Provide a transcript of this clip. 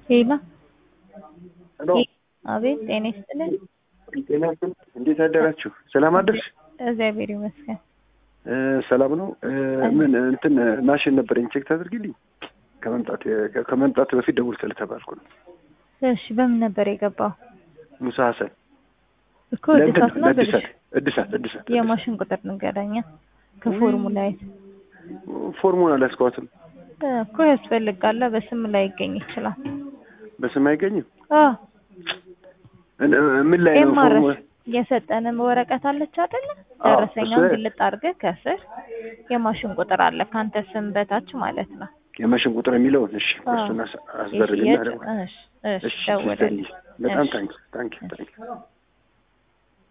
ሄሎ ሄሎ አቤት፣ ጤና ይስጥልን። ጤና ይስጥልኝ። እንዴት አደራችሁ? ሰላም አደርሽ? እግዚአብሔር ይመስገን። እ ሰላም ነው። እ ምን እንትን ማሽን ነበረኝ ቼክ ታደርጊልኝ? ከመምጣት ከመምጣት በፊት ደውል ስለተባልኩ ነው። እሺ፣ በምን ነበር የገባው? ሙሳ ሀሰን እኮ እድሳት ነው ብልሽ። እድሳት እድሳት እድሳት የማሽን ቁጥር ንገረኛ ከፎርሙላ የት ፎርሙላ አላስኳትም። እኮ ያስፈልጋል። በስም ላይ ይገኝ ይችላል። በስም አይገኝም። አዎ እ- ምን ላይ ነው ኤምአርኤፍ ፎርሙላ? የሰጠንም ወረቀት አለች አይደለ? አዎ፣ ደረሰኛውን እሱ- ግልጥ አድርገህ ከስር የማሽን ቁጥር አለ ከአንተ ስም በታች ማለት ነው። የማሽን ቁጥር የሚለውን እሺ፣ አዎ። እሱን አስ- አስበርግና የሽያጭ ደውል። እሺ፣ እሺ፣ እሺ፣ ደውልልኝ። ሲስተርዬ፣ በጣም እሺ። ታንክ ታንክ ታንክ